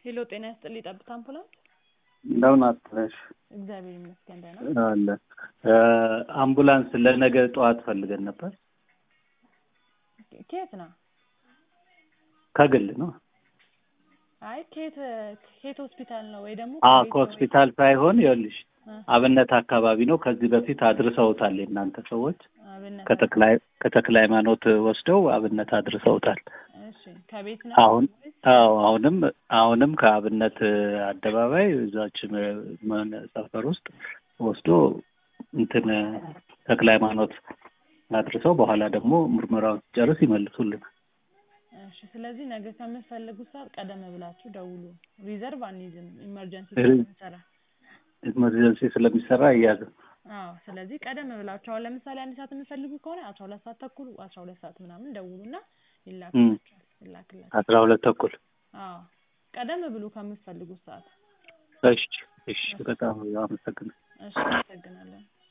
ሄሎ ጤና ይስጥልኝ ጠብታ አምቡላንስ እንደምን አትነሽ? እግዚአብሔር ይመስገን ደህና አለ አምቡላንስ ለነገ ጠዋት ፈልገን ነበር። ከየት ነው ከግል ነው። አይ ከየት ከየት ሆስፒታል ነው ወይ ደግሞ አ ከቤት ነው ከሆስፒታል ሳይሆን ይኸውልሽ እ አብነት አካባቢ ነው። ከዚህ በፊት አድርሰውታል የእናንተ ሰዎች አብነት ከተክለ ከተክለ ሃይማኖት ወስደው አብነት አድርሰውታል። እሺ ከቤት ነው አሁን ወይስ? አዎ አሁንም አሁንም ከአብነት አደባባይ እዛች ምን ሰፈር ውስጥ ወስዶ እንትን ተክለ ሃይማኖት አድርሰው በኋላ ደግሞ ምርመራውን ሲጨርስ ይመልሱልን። እሺ ስለዚህ ነገ ከምትፈልጉት ሰዓት ቀደም ብላችሁ ደውሉ። ሪዘርቭ አንይዝም ኢመርጀንሲ ሪ- ስለምንሰራ። ኢመርጀንሲ ስለሚሰራ እያዝም አዎ ስለዚህ ቀደም ብላችሁ አሁን ለምሳሌ አንድ ሰዓት የምትፈልጉ ከሆነ አስራ ሁለት ሰዓት ተኩል አስራ ሁለት ሰዓት ምናምን ደውሉና ይላክላችኋል ይላክላችኋል። አስራ ሁለት ተኩል አዎ ቀደም ብሉ ከምትፈልጉት ሰዓት። እሺ እሺ በጣም አመሰግናለሁ። እሺ አመሰግናለን።